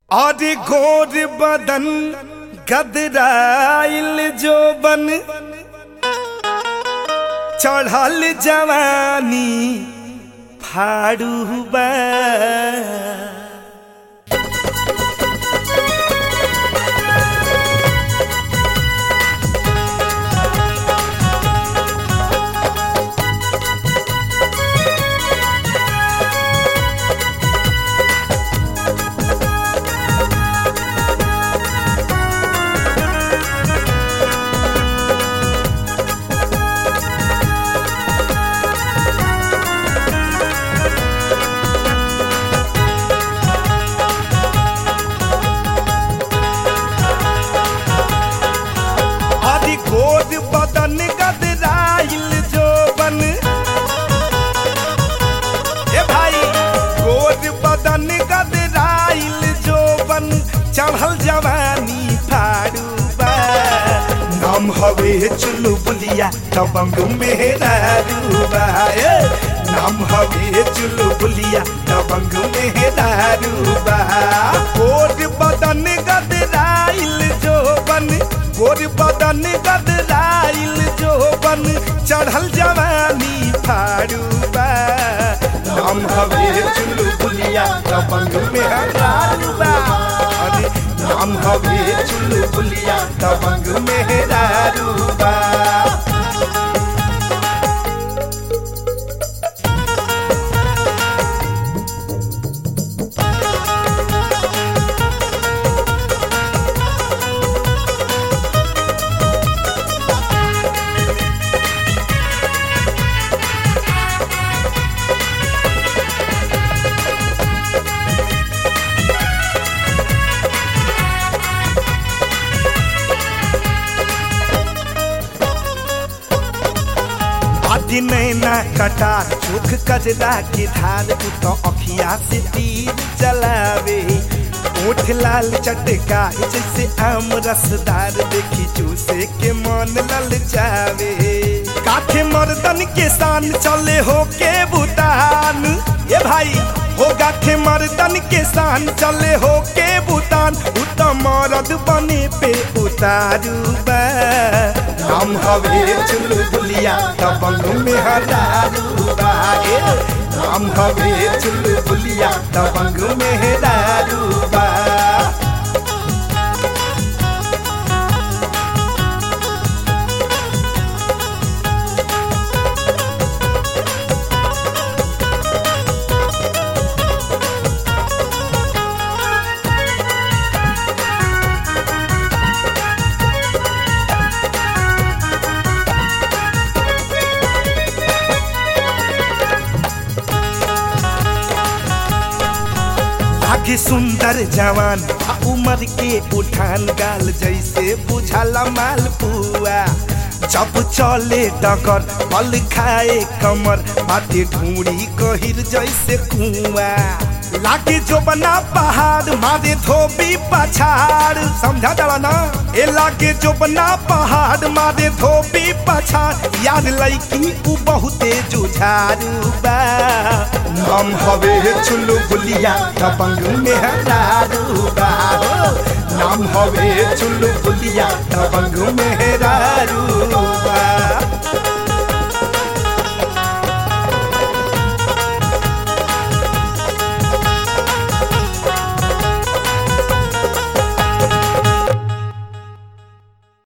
और गोर बदन गदराइल जो बन चढ़ल जवानी फाड़ू बा आदि गोद बदन गदराइल जो बन ए भाई गोद बदन गदराइल जो बन चढ़ल जवानी फाड़ू बा नाम हवे चुलू बुलिया दबंग मेरा रूबा ए नाम हवे चुलू बुलिया दबंग मेरा रूबा गोद बदन गदराइल जो बन गोर बदन गदराइल जो बन चढ़ल जवानी फाड़ू बा नाम हवे चुलू बुलिया दबंग मेरा रूबा अरे नाम हवे चुलू बुलिया दबंग मेरा रूबा आदि नैना कटार चोख कजरा के धार तू तो अखिया से तीर चलावे ओठ लाल चटका जैसे आम रसदार देखी चूसे के मन ललचावे काठे मर्दन के शान चले हो के भूटान ये भाई हो गाठे मर्दन के शान चले हो के भूटान उ तो मरद बने पे उतारू बा नाम हवे चुल बुलिया दबंग में हरारू बा ए, नाम हवे चुल बुलिया दबंग में हरारू बा आगे सुंदर जवान आ उमर के उठान गाल जैसे बुझाला माल पुआ जब चले डगर पल खाए कमर बाटे ढूंढी कहिर जैसे कुआ लागे जो बना पहाड़ मारे धोबी पछाड़ समझा जाला ना ए लागे जो बना पहाड़ मारे धोबी पछाड़ यार लईकी उ बहुते जुझारू बा नाम हवे चुल्लू बुलिया दबंग में हरारू बा हो। नाम हवे चुल्लू बुलिया दबंग में हरारू बा